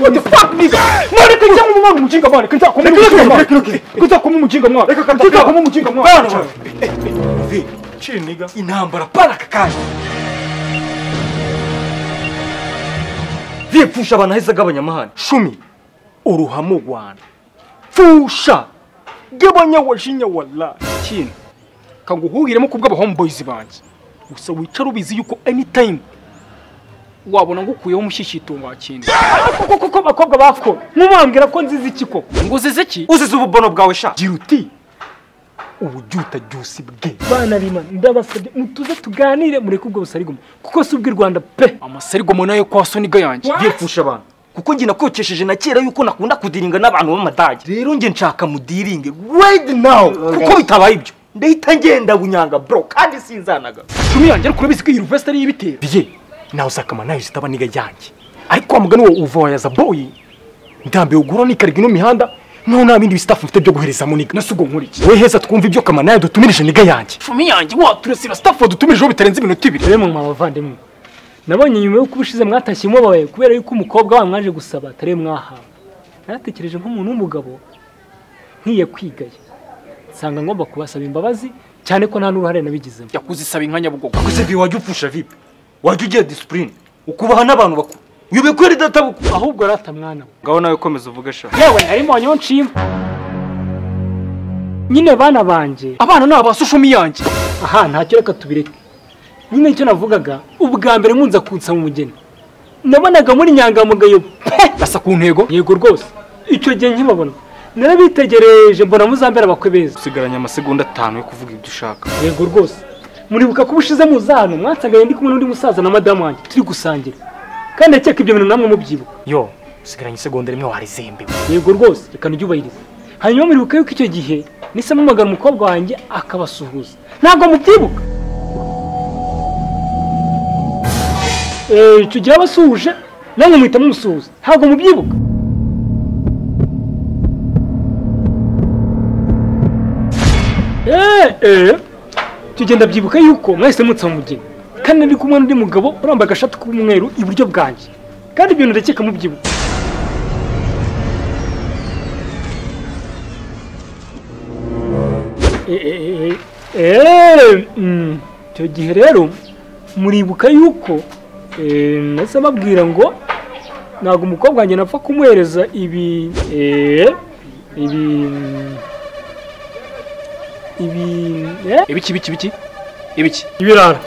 What the fuck, nigga? Mano, quem tá como um mujinga, mano? Quem tá como um mujinga, mano? Quem tá como um mujinga, mano? Quem tá como um mujinga, mano? Mano, vi. Chill, nigga. Inambara, para kakanje. Vi pfusha abanaheza gabanyamahane. Shumi. Uruhamo gwana. Pfusha. Gabanya washinya wallahi. Chill. Kanguhuhiremo kubwa homeboys banje. Gusa wicara ubizi yuko anytime wabona ngukuyeho umushyishyitungo wa kindi koko koko abakobwa bako mumambwira ko nzizi iki koko ngo uzize iki uzize ububono bwawe sha gira uti ubujuta byose bwe bana bimana ndabasabye mutuze tuganire mureke ubwo busarigomo kuko si ubw'i rwanda pe amasarigomo nayo kwa soniga yanjye ngiye pfusha abantu kuko njye nakokesheje na kera yuko nakunda kudiringa n'abantu b'amadage rero njye nshaka mudiringe right now kuko bitabaye ibyo ndahita ngenda bunyanga bro kandi sinzanaga cumi yanjye ariko urabizi ko iyi ruvesita ariyo ibitera biye nawe usakama nayo zitaba niga yanjye ariko wamugani uwo uva wayaza boyi ndambiwe ugura nikarega ino mihanda naho nta bindi bistafu mfite byo guherezamo niga nasugo nkuriki we heza twumva ibyo kamana nayo dutumirije niga yanjye cumi yanjye waturasira stafu wadutumirijeho bitarenze iminota ibiri rero mama bavandimwe nabonye nyuma yo kuba ushize mwatashywe mubabaye kubera yuko umukobwa wanyu mwaje gusaba atari mwahawe naratekereje nk'umuntu w'umugabo nkwiye kwigaye nsanga ngomba kubasaba imbabazi cyane ko nta n'uruhare nabigizemo yakuzisaba inka nyabugogo gusa vi wajya upfusha vipi wajya ugira disipurine ukubaha n'abantu bakuru uyobe ko ridatabukwa ahubwo rata mwana we ngaho nawe komeza uvuge sha yewe harimo wanyonshima nyine bana banjye abana ni abasushumi yanjye aha ntacyo reka tubireke nyine icyo navugaga ubwa mbere nkunza kunsaba umugeni nabonaga muri inyangamugayo pe asa ku ntego yego rwose icyo gihe nkibabona narabitegereje mbona muzambera abakwe beza usigaranye amasegonda atanu yo kuvuga ibyo ushaka yego rwose muribuka ko ubushize muza hano mwatagaye ndi kumwe n'undi musaza na madamu wanjye turi gusangira kandi akeka ibyo bintu namwe mubyibuka yo usigaranye isegonda rimwe warizembewe yego rwose reka nujyubahirize hanyuma muribuka yuko icyo gihe nise mumagana umukobwa wanjye akabasuhuza ntabwo mubyibuka Eh, icyo gihe abasuhuje namwe muhita mumusuhuza ntabwo mubyibuka Eh, eh. tugenda byibuka yuko mwahise munsaba umugeni kandi nari kumwe n'undi mugabo urambaye agashati k'umweru iburyo bwanjye kandi ibintu ndakeka mubyibuka Eh, eh, eh, eh, mm, icyo gihe rero muribuka yuko eh, nahise mbabwira ngo ntabwo umukobwa wanjye napfa kumuhereza ibi eh, ibi ibi eh, ibiki biki biki ibiki ibirara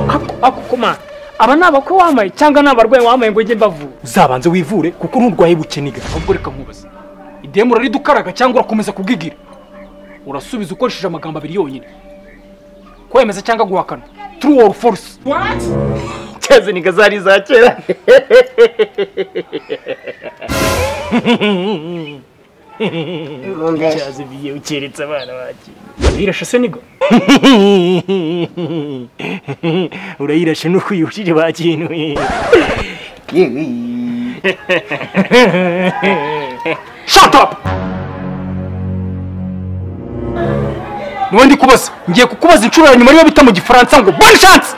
Ako- ako koma aba ni abakwe wambaye cyangwa ni abarwayi wambaye ngo njye mbavura uzabanze wivure kuko nturwaye bukeniga ahubwo reka nkubaze idemu uraridukaraga cyangwa urakomeza kubwigira urasubiza ukoresheje amagambo abiri yonyine kwemeza cyangwa guhakana true or false cyazini gazari za kera cyazi biye ukeretse abana bakiri birashe se nigo urayirashe n'ukuyushije bakinuye shut up niwe ndi kubaza ngiye kukubaza inshuro ya nyuma niba bita mu gifaransa ngo bonne chance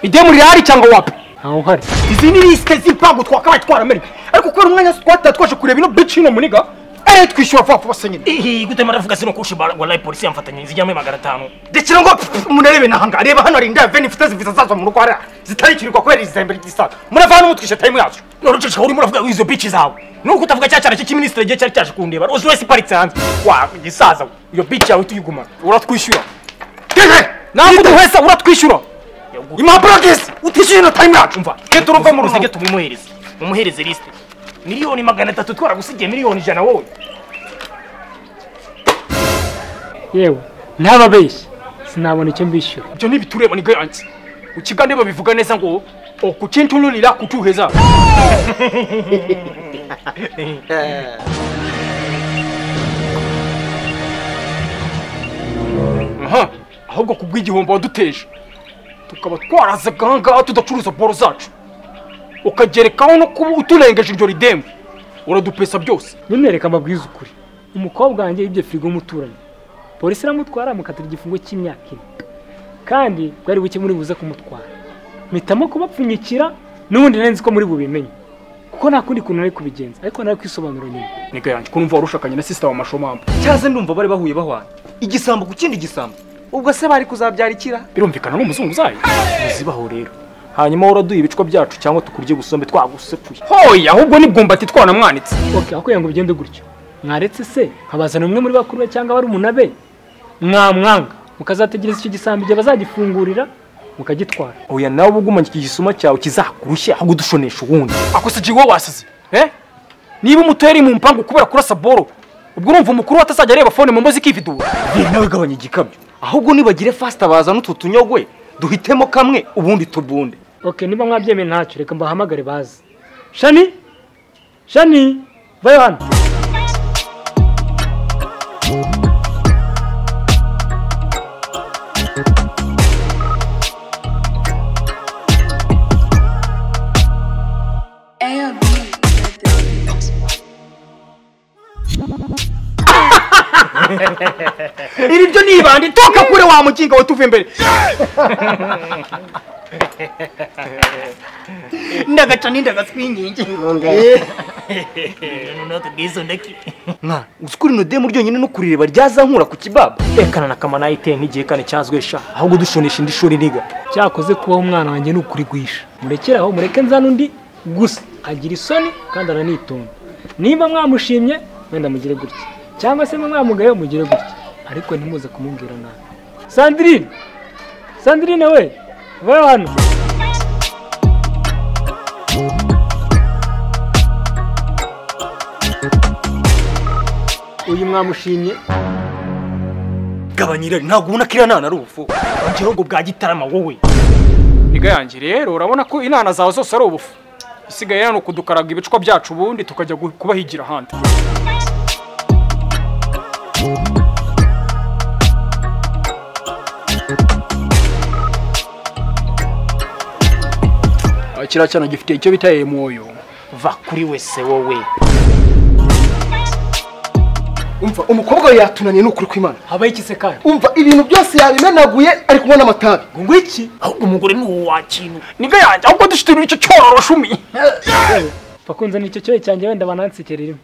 idemu rirahari cyangwa wapi ntawe uhari izi ni lisite z'ipangu twakabaye twaramenye ariko kubera umwanya twataye twaje kureba ino bici ino muniga eh twishyura vuba vuba se nyine gute maravuga sino kushe wallahi polisi yamfatanye zijyamwe magana atanu ndekera ngo munarebe nahanga reba hano hari indaya veni mfite zivisa zazo mu rugo hariya zitarikirwa kubera izembere ry'isaga murava hano mutwishe tayimu yacu norucisha urimo uravuga izo bici zawe nuko utavuga cya cyana cy'ikiministre gihe cyari cyaje kundeba uzi wese iparitse hanze wa gisaza iyo bici yawe tuyigumana uratwishyura gege nawe uduhesa uratwishyura impapuro bwiza utishyuye ino tayimu yacu mva genda uruva mu ruziga tuzige tubimuhereze mumuhereze lisite miliyoni magana atatu twaragusigiye miliyoni ijana wowe yewe ntababeshye sinabona icyo mbishyura ibyo ntibitureba niga yanjye ukigane babivuga neza ngo okukintunulira kutuheza aha ahubwo ku bw'igihombo waduteje tukaba twarazaga aha ngaha tudacuruza boro zacu ukagerekaho no kuba uturengeje iryo ridemu uradupesa byose ntunereke amabwiriza ukuri umukobwa wanjye yibye firigo umuturanyi polisi iramutwara amukatira igifungo cy'imyaka ine kandi bwari buke muri buze kumutwara mpitamo kubapfunyikira n'ubundi nari nzi ko muri bubimenye kuko nta kundi kuntu nari kubigenza ariko nari kwisobanura nyuma nega yanjye ko numva warushakanye na sisita wa mashomamba cyaze ndumva bari bahuye bahwana igisambo ku kindi gisambo ubwo se bari kuzabyara ikira birumvikana ni umuzungu uzaye bizibaho rero hanyuma uraduye ibicwa byacu cyangwa tukurye gusombe twagusekuye hoya ahubwo ni bwumbati twanamwanitse oke aho kugira ngo bigende gutyo mwaretse se nkabazana umwe muri bakuru be cyangwa bari umunabe mwamwanga mukazategereza icyo gisambo igihe bazagifungurira mukagitwara oya nawe uba ugumanye iki gisuma cyawe kizakurushye aho kudushonesha ubundi akusigiye uwo wasize eh niba umuto yari mu mpangu kubera kurasa boro ubwo urumva umukuru we atazajya areba fone mu mbazi ikifidura ye nawe gabanya igikabyo ahubwo nibagire fasita bazana utu tunyogwe duhitemo kamwe ubundi tubunde oke niba mwabyemeye ntacyo reka mbahamagare baze shani shani vayo hano AOB. iri byo nibande toka kure wa mukinga we tuve imbere ndagaca n'indagatwingingi mwana uzi ko rino demu ryonyine no kurireba ryazankura ku kibaba rekana na kamana ayiteye nk'igihe kane cyazwe sha ahubwo dushonesha indi shuri niga cyakoze kubaho umwana wanjye ni ukurigwisha murekere aho mureke nzane undi gusa agira isoni kandi aranitonda niba mwamushimye wenda mugire gutya cyangwa se niba mwamugaye mugire gutya ariko ntimuze kumubwira nabi sandirine sandirine we vayo hano uyu mwamushimye gabanya irari ntabwo ubona ko iranana ari ubufu ongeraho ngo bwa gitarama wowe niga yanjye rero urabona ko inana zawe zose ari ubufu isigaye hano kudukaraga ibicwa byacu ubundi tukajya gu- kubahigira ahandi Ah, kiriya cyana gifite icyo bita emwoyo va kuri wese wowe umva umukobwa we yatunaniye ni ukuri kw'imana habaho ikise kandi umva ibintu byose yabimenaguye ari kunywa n'amatabi ngo iki niga yanjye ahubwo dushitirira icyo cyororo shumi bakunze icyo cyohe cyanjye wenda banansekerera imwe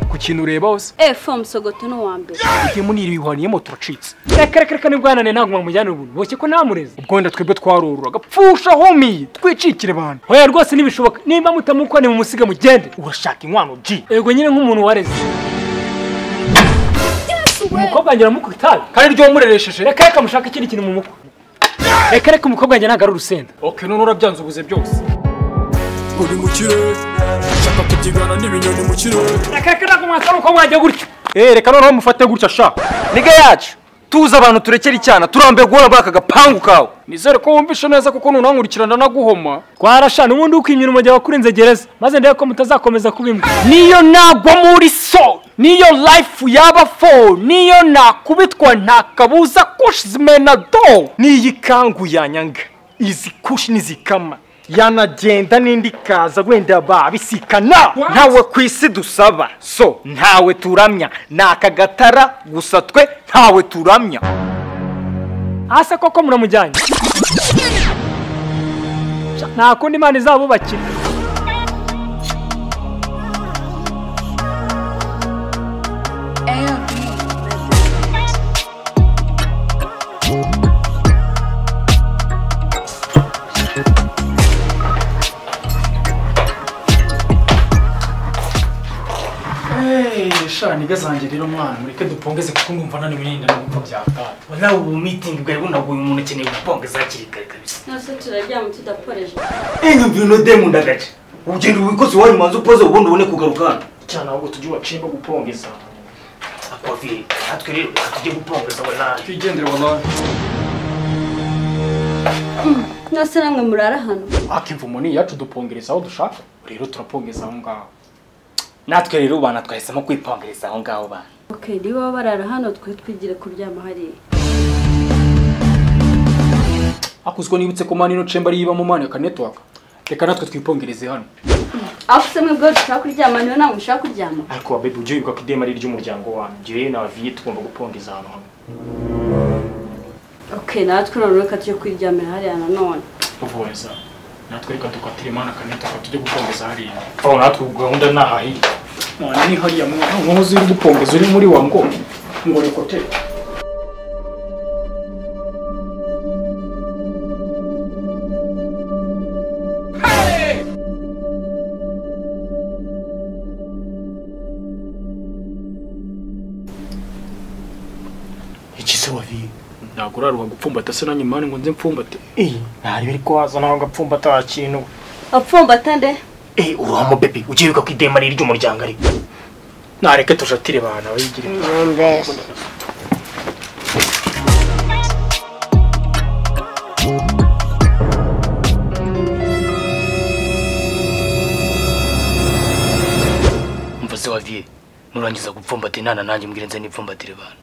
ku kintu ureba hose Eh, form sogoto ni uwa mbere. igihe muniri wihwaniyemo turacitse reka reka reka nibwanane ntabwo mwamujyana ubu boshye ko ntamureze ubwo wenda twebwe twarorora gapfusha homi twicikire abantu hoya rwose ntibishoboka nimba mutamukwa nimumusige mugende urashaka inkwano ji ego nyine nk'umuntu wareze umukobwa wanjye uramukwa itabi kandi ryo mureresheje reka reka mushaka ikindi kintu mu mukwa reka reka umukobwa wanjye ntabwo ari urusenda oke none urabyanze ubuze byose uri mu kirere nshaka kubyigana n'ibinyoni mu kirere reka reka ntabwo mwasaba umukobwa wanjye gutyo eh reka noneho mufate gutya sha niga yacu tuza abantu turekera icyana turambiwe guhora muri aka gapangu kawe nizere ko wumvishe neza kuko nunankurikirana naguhoma twarashana ubundi ukinyura umujyi wakurenze gereza maze ndebe ko mutazakomeza kuba imbwa niyo nagwa muri so niyo life yaba fo niyo nakubitwa nta kabuza kushizimena do n'iyi kangu yanyanga izi kushi n'izikama yanagenda n'indi ikaza wenda babisikana ntawe ku isi dusaba so ntawe turamya ni aka gatara gusa twe ntawe turamya hasi koko muramujyanye nta kundi imana izabubakira AOB. sha niga zanjye rero mwana mureke dupongeze kuko ndumva naniwe nyine n'uko byakaye nawe ubu mitingi bwari bunaguye umuntu akeneye gupanga zakiri kare kabisa Nose turaryama tudakoresha. enyumvira uno demu ndagaca ugenda wikoze iwanyu manzi upoze ubundi ubone kugaruka hano cyane ahubwo tujye ubacimba gupongeza akovire natwe rero tujye gupongeza we nawe twigendere wallahi mwese namwe murara hano akimvumo ni yacu dupongereza aho dushaka rero turapongeza aho ngaho natwe rero ubana twahisemo kwipongereza aho ngaho bana okay niba baba barara hano twe twigire kuryama hariya akuzwe nibutse ko mani no chamber yibamo mani ka network reka natwe twipongereze hano aho se mwebwe dushaka kuryama niwe namwe mushaka kuryama ariko babe ujye wibuka ko idema ari iry'umuryango wanyu njyewe na baviye tugomba gupongeza ahantu hamwe okay natwe rero reka tujye kwiryamira hariya nanone kuvuza natwe reka dukatira imana kanetaka tujye gupongeza hariya aho natwe gahunda ni ahahiri mwana ni hariya mwana nkozi uri gupongeza uri muri wa ngo ngo rekote iki se waviye ntabwo uraruha gupfumbata se nanjye mani ngo nze mpfumbate eee ntari biri kwaza nawe ngapfumba ata kintu apfumbata nde eee uruhamo bebe ujye wibuka ko idema ari iry'umuryango ariko nareke tujatire abantu abayigire mvuze waviye nurangiza gupfumbata inana nanjye mbwire nze nipfumbatire bana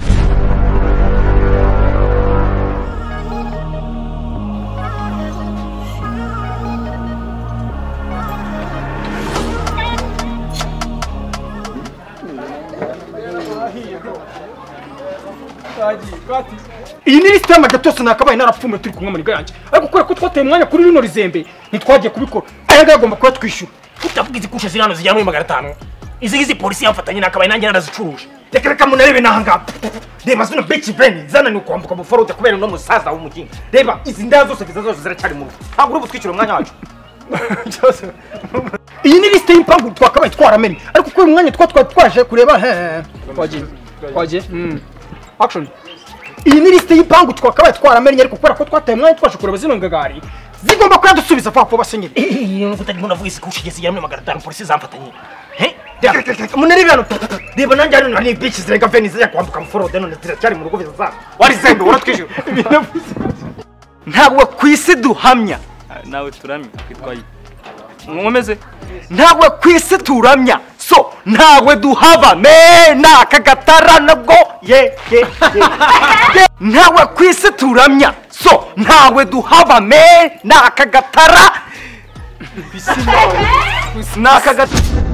iyi ni lisite y'amajya byose nakabaye narapfumwe turi kunywa amarira yanjye ariko kubera ko twateye umwanya kuri rino rizembe ntitwagiye kubikora aya ngaya agomba kuba twishyura utavuga izi kushe ziri hano zigera muri magana atanu izi ngizi polisi yamfatanye nakabaye nanjye narazicuruje reka reka munarebe n'ahangaha reba zino beki veni zananiwe kwambuka mu forode kubera uno musaza w'umugingo reba izi ndaya zose viza zose ziracyari mu rugo ntabwo uri butwishyure umwanya wacu iyi ni lisite y'impangu twakabaye twaramenye ariko kubera umwanya twa twari twaje kureba hehe twagiye twagiye mm. action iyi ni lisite y'impangu twakabaye twaramenye ariko kubera ko twataye umwanya twaje kureba zino ngagari zigomba kuba dusubiza vuba vuba senyeri iyo nkuko utarimo uravuga isi kushe zigera muri magana atanu polisi zamfatanye He? Reka, reka, reka, munarebe hano reba nanjye hano hari beki zirenga veni zijya kwambuka mu forode none ziracyari mu rugo viza zabo warizembe uratwishyura ntabwo ku isi duhamya nawe turamya twitwaye nkomeze ntabwo ku isi turamya so ntawe duhaba me naka gatara nabwo ye ye ye. ye ntawe ku isi turamya so ntawe duhaba me naka gatara naka gatara